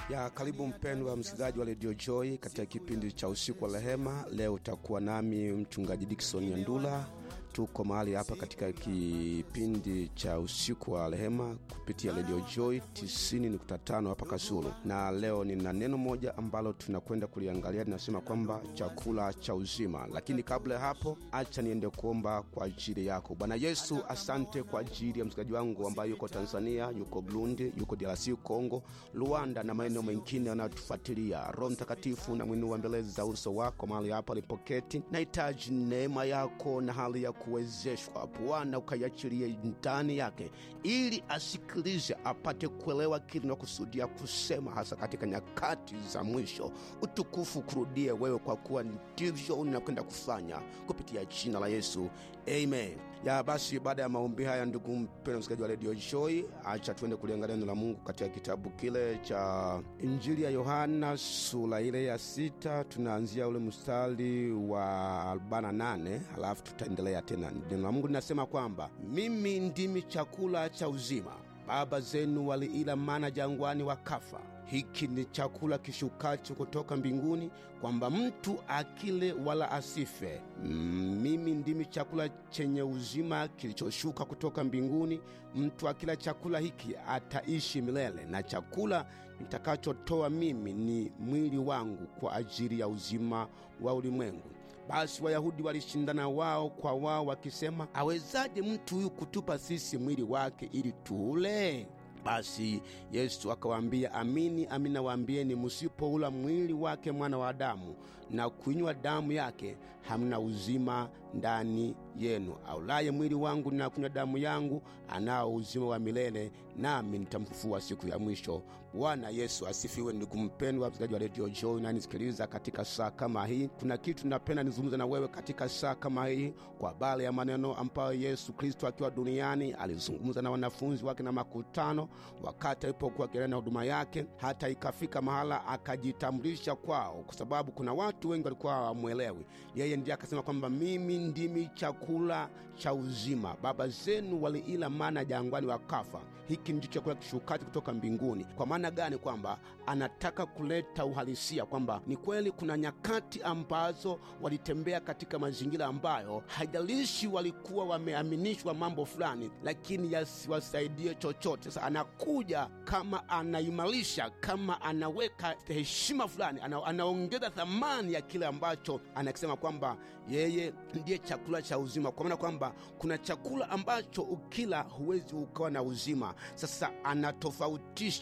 ya karibu mpendwa msikilizaji wa redio Joy katika kipindi cha usiku wa rehema. Leo utakuwa nami mchungaji Dickson Nyandula. Tuko mahali hapa katika kipindi cha usiku wa rehema kupitia redio Joy 90.5 hapa Kasulu, na leo nina neno moja ambalo tunakwenda kuliangalia, linasema kwamba chakula cha uzima. Lakini kabla ya hapo, acha niende kuomba kwa ajili yako. Bwana Yesu, asante kwa ajili ya msikilizaji wangu ambaye yuko Tanzania, yuko Burundi, yuko DRC Kongo, Rwanda na maeneo mengine yanayotufuatilia. Roho Mtakatifu na mwinua mbele za uso wako mahali hapa alipoketi, nahitaji neema yako na hali ya kuwezeshwa Bwana, ukaiachilie ndani yake, ili asikilize apate kuelewa kile nakusudia kusema, hasa katika nyakati za mwisho. Utukufu kurudie wewe, kwa kuwa ndivyo unakwenda kufanya kupitia jina la Yesu, amen. Ya basi, baada ya maombi haya, ndugu mpendwa msikilizaji wa redio Joy, acha tuende kuliangalia neno la Mungu katika kitabu kile cha Injili ya Yohana sura ile ya sita. Tunaanzia ule mstari wa 48 halafu tutaendelea tena. Neno la Mungu linasema kwamba mimi ndimi chakula cha uzima, baba zenu waliila mana jangwani wakafa. Hiki ni chakula kishukacho kutoka mbinguni, kwamba mtu akile wala asife. Mimi ndimi chakula chenye uzima kilichoshuka kutoka mbinguni. Mtu akila chakula hiki ataishi milele, na chakula nitakachotoa mimi ni mwili wangu kwa ajili ya uzima wa ulimwengu. Basi Wayahudi walishindana wao kwa wao wakisema, awezaje mtu huyu kutupa sisi mwili wake ili tuule? Basi Yesu akawaambia, amini amini nawaambieni, musipoula mwili wake mwana wa Adamu na kuinywa damu yake, hamna uzima ndani yenu. Aulaye mwili wangu na kunywa damu yangu anao uzima wa milele, nami nitamfufua siku ya mwisho. Bwana Yesu asifiwe. Ndugu mpendwa msikilizaji wa redio Joy unanisikiliza katika saa kama hii, kuna kitu napenda nizungumza na wewe katika saa kama hii kwa habari ya maneno ambayo Yesu Kristo akiwa duniani alizungumza na wanafunzi wake na makutano wakati alipokuwa akiendelea na huduma yake, hata ikafika mahala akajitambulisha kwao, kwa sababu kuna watu wengi walikuwa hawamwelewi yeye. Ndiye akasema kwamba mimi ndimi chakula cha uzima, baba zenu waliila mana jangwani wakafa. Hiki ndicho chakula kishukacho kutoka mbinguni. Kwa maana gani? Kwamba anataka kuleta uhalisia kwamba ni kweli kuna nyakati ambazo walitembea katika mazingira ambayo haijalishi walikuwa wameaminishwa mambo fulani, lakini yasiwasaidie chochote. Sasa anakuja kama anaimarisha, kama anaweka heshima fulani, ana, anaongeza thamani ya kile ambacho anakisema kwamba yeye ndiye chakula cha uzima, kwa maana kwamba kuna chakula ambacho ukila huwezi ukawa na uzima. Sasa anatofautisha